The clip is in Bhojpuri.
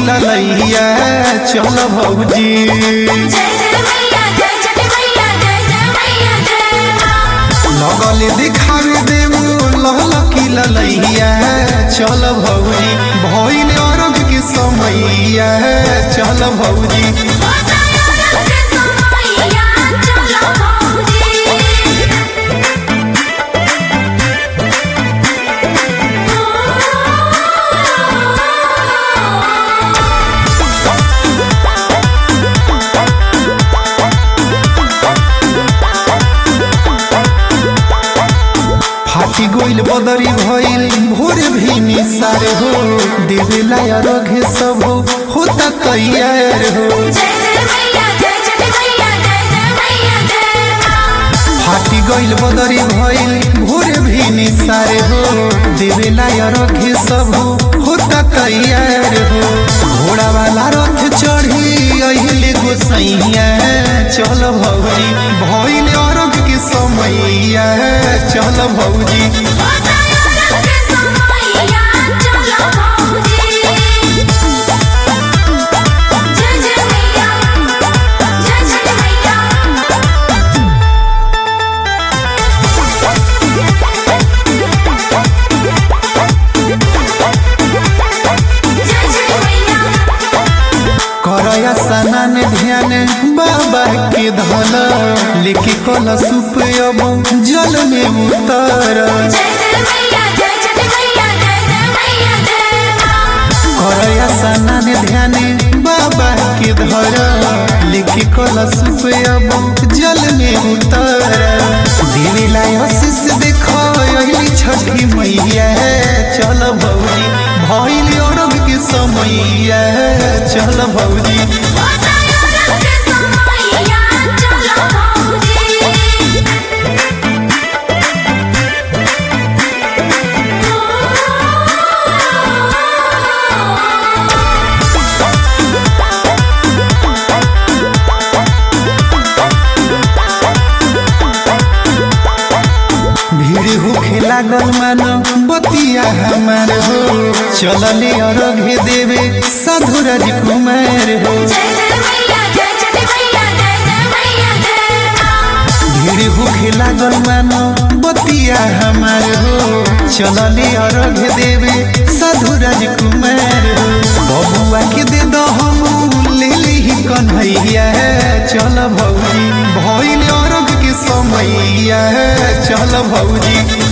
ललैया चल भौजी जय जय मैया जय जय मैया जय जय मैया जय माँ लगल दिखावे देव लहल की ललैया चल भौजी भइल अरग के समैया चल भौजी होता यार के समैया चलो भौजी फाटी गोइल बदरी भइल भोर भी निसार हो देवेला अरग सब होता तैयार हो जय जय मैया जय जय मैया जय जय मैया जय माँ फाटी गइल बदरी भइल भोर भी निसार हो देवेला अरग सब होता तैयार हो घोड़ा वाला रथ चढ़ी अहिले गोसैया चल भौजी भइल अरग के समैया चल भौजी होता यार के समैया चलो भौजी जय जय मैया जय जय मैया जय जय मैया करया सनन ध्यान बाबा के धन लेके कल सुप अब जल में उतर जय जय मैया जय जय मैया जय जय मैया जय माँ करया सनन ध्यान बाबा के धर लेके कल सुप अब जल में उतर देवीला आशीष देखो अइली छठी मैया चल भौजी भइल अरब के समैया चल भौजी होता यार के समैया चलो भौजी भीड़ होखे लागल मानो बतिया हमार हो चलले अरघे देवे साधु राजकुमार हो जय जय मैया जय जय मैया जय जय मैया जय माँ भीड़ होखे लागल मानो बतिया हमार हो चलले अरघे देवे साधु राजकुमार हो बबुआ के दे दो हम ले ली कन्हैया चल भौजी भइल अरघ के समैया चल भौजी